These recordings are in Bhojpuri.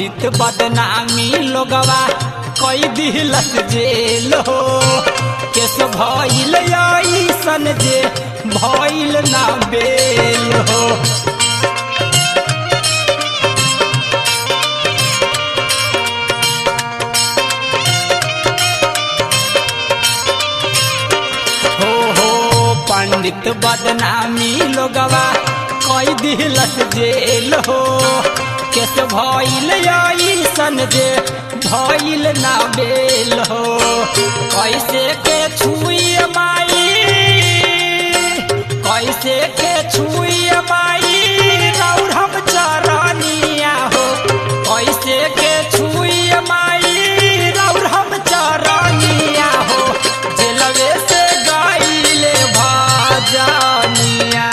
पंडित बदनामी लोगवा कई दिलस जेल हो केस भइल ऐसन जे भइल ना बेल हो हो हो पंडित बदनामी लोगवा कई दिलस जेल हो केस भइल ऐसन जे भइल ना बेल हो कैसे के छुई माई कैसे के छुई माई रौर हम चरनिया हो कैसे के छुई माई रौर हम चरनिया हो जेलवे से गाइले भजनिया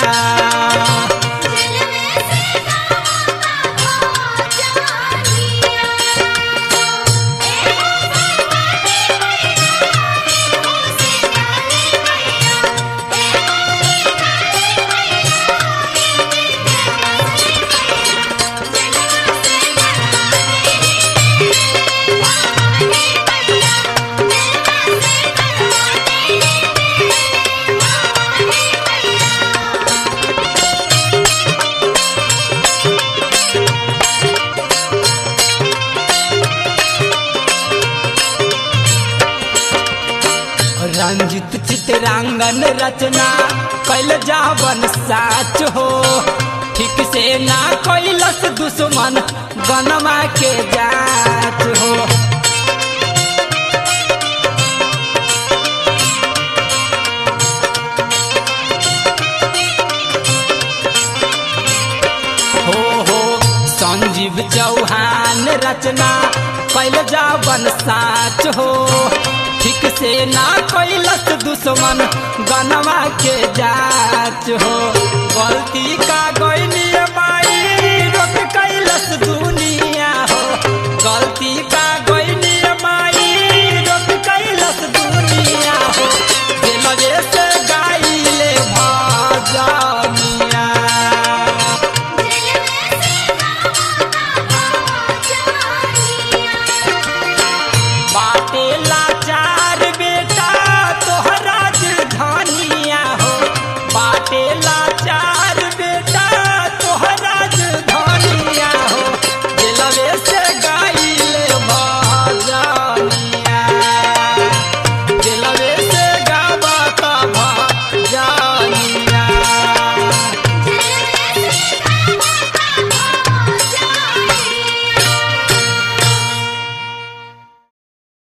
रंजित चित्रांगन रचना कैल जावन साच हो ठीक से ना कैलस दुश्मन गनमा के जाच हो हो हो संजीव चौहान रचना कैल जावन साच हो ठीक से ना कैलस दुश्मन गनवा के जाच हो गलती का गैनी माई रोक कैलस दुनिया हो गलती का